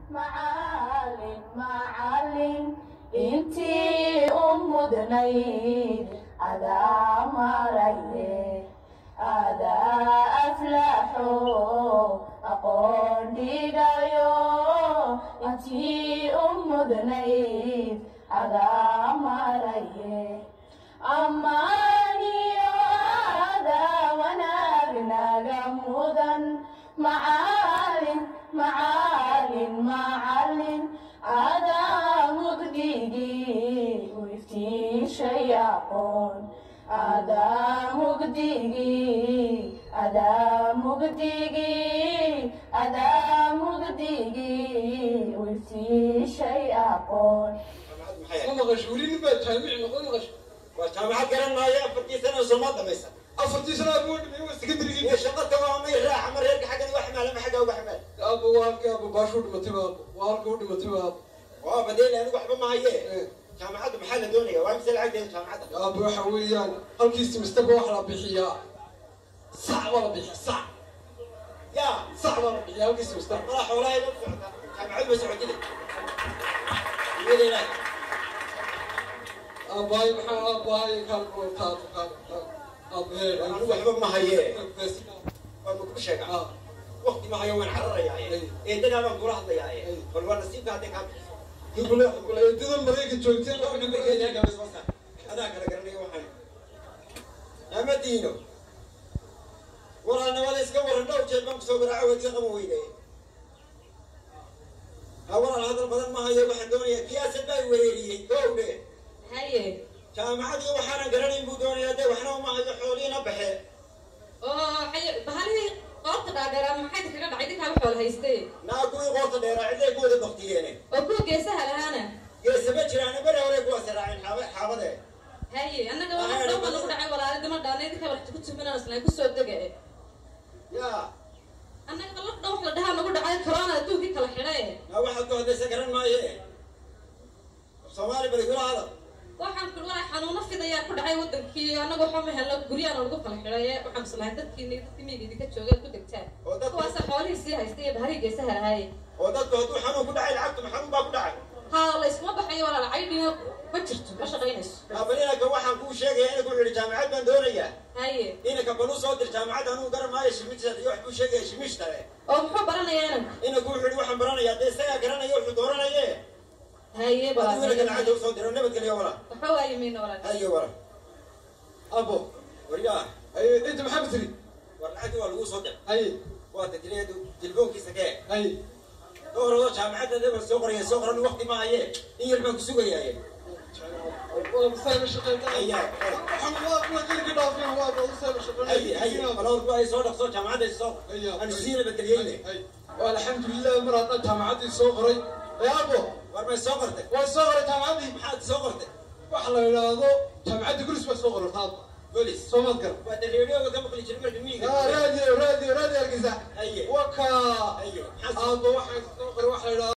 macalin macalin intii u mudnayd adaa maraye adaa aflaxo aqoon dhigayo intii u mudnayd adaa maraye ammaaniyo adaa wanaagnaga mudan macalin macalin macalin adaa mugdigii u iftiishay aqoon adaa mugdigii adaa mugdigii adaa mugdigii u iftiishay aqoon ma maqasho weli nin baa jaamici noqon maqasho waa jaamacad garan maayo afartii sana soo ma dhamaysa afartii sana abuu dhimay waa secondarygii iyo shaqo tamaamay raaca ma reerka xaggan uga ximaala ma xagga uga ximaal aabo waa halkii aabo baashu dhimatay baa waa halka u dhimatay baa waa badeel anigu waxba ma haye jaamacaddu maxaa la doonaya waa mise lacagteeda jaamacadda aabo waxa weeyaan halkii semestaba waxa la bixiyaa sac baa la bixiya sac yaa sac baa la bixiya halkii semester mala xoolahay ma socota jaamacaddu ma socotide iyadeenaa aabahay maxaa aabahay kaan taad kaan aabaheed anigu waxba ma haye waa ma ku sheega wakti ma hayo waan cararayaaye eedadaa baan kula hadlayaaye bal waa nasiibka hadday kaa bixiso kuleedada maraykan joogteen adaa kala garanaya waxaan amadiino walaalnimada iska waran dhowr jeer baan kusoo garaaco wadiga qaban weyne ha walaal hadal badan ma hayo waxaan doonayaa kiyaasad baa wereeriyey gowdhe haye jaamacadii waxaanan garanayn buu doonayaa dee waxna uma hayo xooliina baxe oo haye bahalihii qoorta dhaadheeraa maxay kaga dhacay dinkaaba xool haystee naa kuwii qoorta dheeraa cidday ku wada baktiyeene oo kuwa geesaha lahaana geese ma jiraane bere hore kuwaas raaceen xaaba xaabade haye annaga waa dhowba nagu dhacay walaali dima dhaanay dinkaa wax ku tuminaan isnaa kusoo dega e yaa annaga la dhow wax la dhahaa nagu dhacay corona adduunkii kala xidhay naa waxaad ku hadlaysa garan maaye soomaali bari kula hadal waxaan ku walaa xanuuno fidayaa ku dhacay wadankii annaga waxba ma helno guryaana lagu kala xidhay waxaan islahay dadkiini dadkii miyiga idinka joogeen ku degtaan oo dadku kuwaasa xoolihii sii haystay iyo bahalihii geesaha lahaaye oo dadku hadduu xanuun ku dhacay lacagtu xanuun baa ku dhacay haa la iskuma baxayo walaal caydhiina ma jirto ma shaqaynayso bal inanka waxaan kuu sheegaya inanku wuxuu yihi jaamacad baan doonayaa haye inanka bal u soo dir jaamacadda anuu garan maayo shimishta iyo wax buu sheegaya shimishtale oo muxuu baranayaa inanku inanku wuxuu yihi waxaan baranayaa dee isagaa garanaya wuxuu dooranaye haye hadduu inanka lacagta walaal usoo diro nabadgelyo wala waxa waaye mayna walaal hayo wala abo waryaa inta maxaa tiri war lacagta waa lagu soo dir haye waa tadriyeedu tilfoonkiisa kee haye doorado jaamacadda deba soo qoraya soo qoran waqti ma haye in yar baan ku sugayaaye waa masayba shaqeynta ayaa waa kuwa jirka dhaafin waa ba usayba haye haye balowrku ay soo dhaqso jaamacadda soo aan siina bedeliyeyne alxamdulilah mar haddaan jaamacaddii soo qoray ee abo war may soo qortay way soo qoray jaamacaddii maxaad soo qortay waxa la idhaahdo jaamacadda gulis baa soo qorata hadda bolis soo maad garan waa de reeriyooga ka maqli jiray marka miyiga raadiyo raadiyo raadiyo argisa haye waka haye maxaad abo waxaan soo qoray waxa la idhaahdo